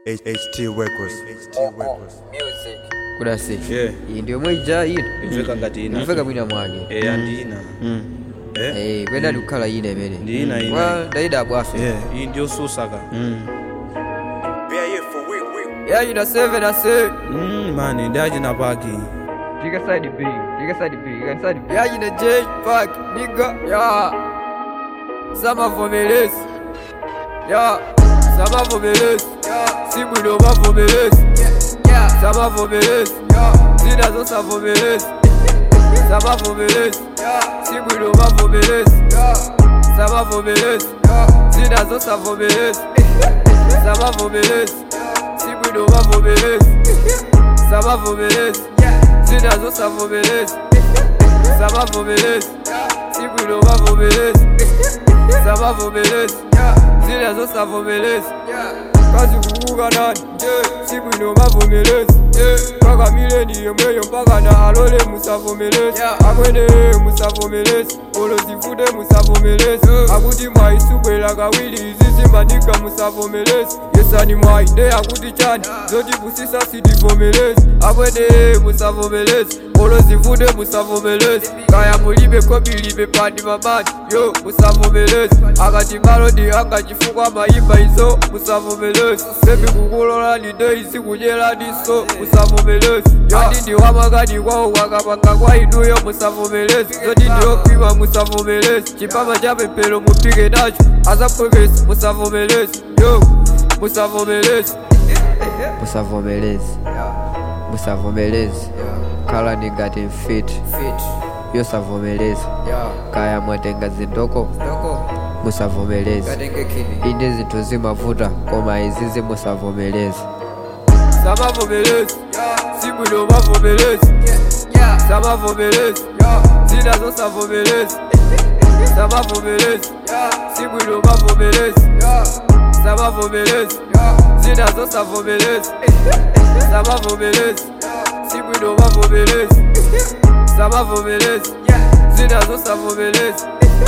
HT Records. HT Records. kudasi Yeah. iyi ndiyo mweija ino imveka ngati ina mveka mwina mwake eya ndi ina Eh? Eh, kwenda likukhala ine imene Ndi ina ina. Wa, ndayida abwafe Yeah, iyi ndiyo susaka BIA for week, week. ya ina 7 ase Mm, mani ndachina paki Piga side B, piga side B, piga side B. Ya ina J Park, nigga, ya. Sama vomelezi. Ya, sama vomelezi. Simu ndo mavomelezi. Sama vomelezi. Zina zo sa vomelezi. Sama vomelezi. Simu ndo mavomelezi. Sama vomelezi. Zina zo sa vomelezi. Sama vomelezi. Simu ndo mavomelezi. Sama vomelezi. Zinazo savomelezi Savavomelezi Sibwino vavomelezi Savavomelezi Zinazo savomelezi Kazi kukuka nani Sibwino vavomelezi Paka mileni yomweyo mpaka na alole musavomelezi Akwene musavomelezi Olo zifute musavomelezi Akuti mwaisubwela kawili izizi manika musavomelezi Yesani mwainde akuti chani Zoti kusisa sitivomelezi Akwene musavomelezi Olo zifute musavomelezi Kaya mulibe kobilibe pandi mamani Yo musavomelezi Akati malodi anga chifukwa maimba izo musavomelezi Sebi kukulola nide isi kunyela diso musavomelezi Yadi ndi wamakani kwawo wakapanga kwa inuyo musavomelezi Zoti ndiyo kwima musavomelezi Chipama cha pempelo mupike nacho Asapwekesi musavomelezi Yo musavomelezi musavomelezi musavomelezi khala ningati mfiti yosavomeleza kaya mwatenga zindoko musavomelezi inde zinthu zimavuta koma izizi musavomelezi samavomelezi sibwino mavomelezi samavomelezi zina zosavomelezi samavomelezi sibwino mavomelezi samavomelezi zina zosavomelezi samavomelezi sibwino mavomelezi samavomelezi zina zosavomelezi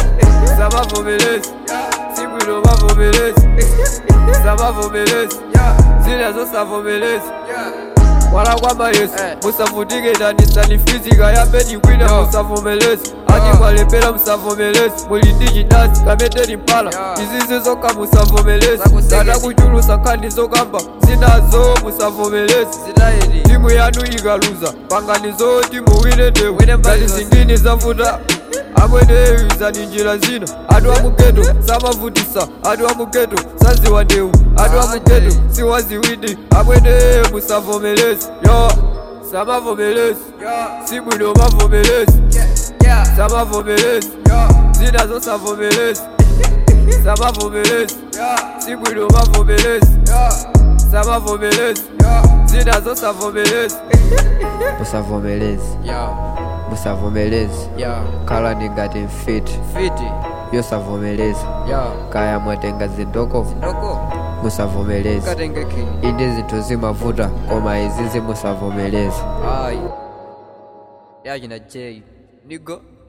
samavomelezi sibwino mavomelezi samavomelezi zina zosavomelezi wala kwamba yesu musavutike ndanisani fizika yambeni kwina musavomelezi ati mwalembera musavomelezi muli ndi chinasi kameteni mpala izizi zokha musavomelezi kana kuchulusa nkhani zokamba zinazo musavomelezi timu yanu ikaluza pangani zoti muwine ndewu ngati zingini zavuta amwene izani njira zina atu amugeto samavutisa atu amugeto saziwa ndewu atu amugeto siwaziwindi amwene musavomelezi yo samavomelezi sibwino mavomelezi samavomelezi zina zosavomelezi samavomelezi sibwino mavomelezi samavomelezi zina zosavomelezi musavomelezi musavomelezi khala ningati mfiti yosavomeleza kaya mwatenga zindoko musavomelezi inde zinthu zimavuta koma izizi musavomelezi yachina j nigo